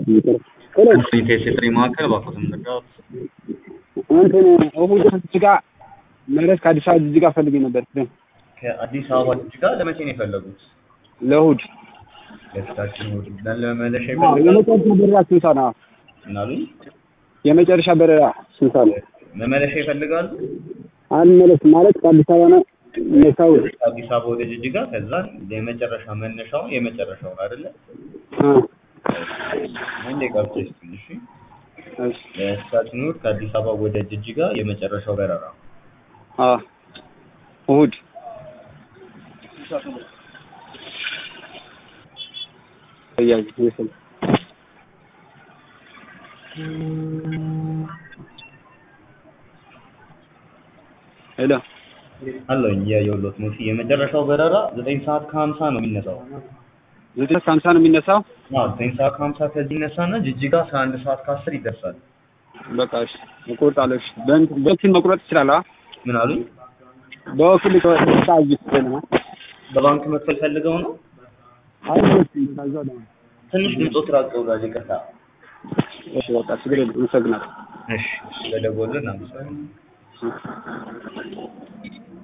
ሴትሪ ማዕከል እባክዎትን ልርዳዎት? እንትን እሑድ ጅጅጋ መለስ ከአዲስ አበባ ጅጅጋ ፈልጌ ነበር ግን ከአዲስ አበባ ጅጅጋ ለመቼ ነው የፈለጉት? ለእሑድ ለፊታችን እሑድ ለመመለሻ አዎ፣ ይፈልጋሉ? የመጨረሻ በረራ ስንት ሰዓት ነው? ምን አሉኝ? የመጨረሻ በረራ ስንት ሰዓት ነው? መመለሻ ይፈልጋሉ? አልመለስም ማለት ከአዲስ አበባ ነው መሳው ከአዲስ አበባ ወደ ጅጅጋ ከዛ የመጨረሻ መነሻውን የመጨረሻውን አይደለ? አንዴ ቀርቶ ይስጥልኝ እሺ። ለፊታችን እሑድ ከአዲስ አበባ ወደ ጅጅጋ የመጨረሻው በረራ እሑድ እያዝ ይስል ሄሎ አለኝ እያየሁሎት ነው። እሺ የመጨረሻው በረራ ዘጠኝ ሰዓት ከሀምሳ ነው የሚነሳው። ዘጠኝ ከሀምሳ ነው የሚነሳው። አዎ ዘጠኝ ሰዓት ከሀምሳ ከዚህ ይነሳና ጅጅጋ አስራ አንድ ሰዓት ከአስር ይደርሳል። በቃ እሺ እቆርጣለሁ። እሺ በእንትን በወኪል መቁረጥ ትችላለህ? ምን አሉኝ? በወኪል ታጅ ነው በባንክ መክፈል ፈልገው ነው? አይ ታዛው ነው። ትንሽ ድምፆት ራቅ ብሏል። ይቅርታ። እሺ በቃ ችግር የለም። አመሰግናለሁ። እሺ ስለደወሉልን አመሰግናለሁ።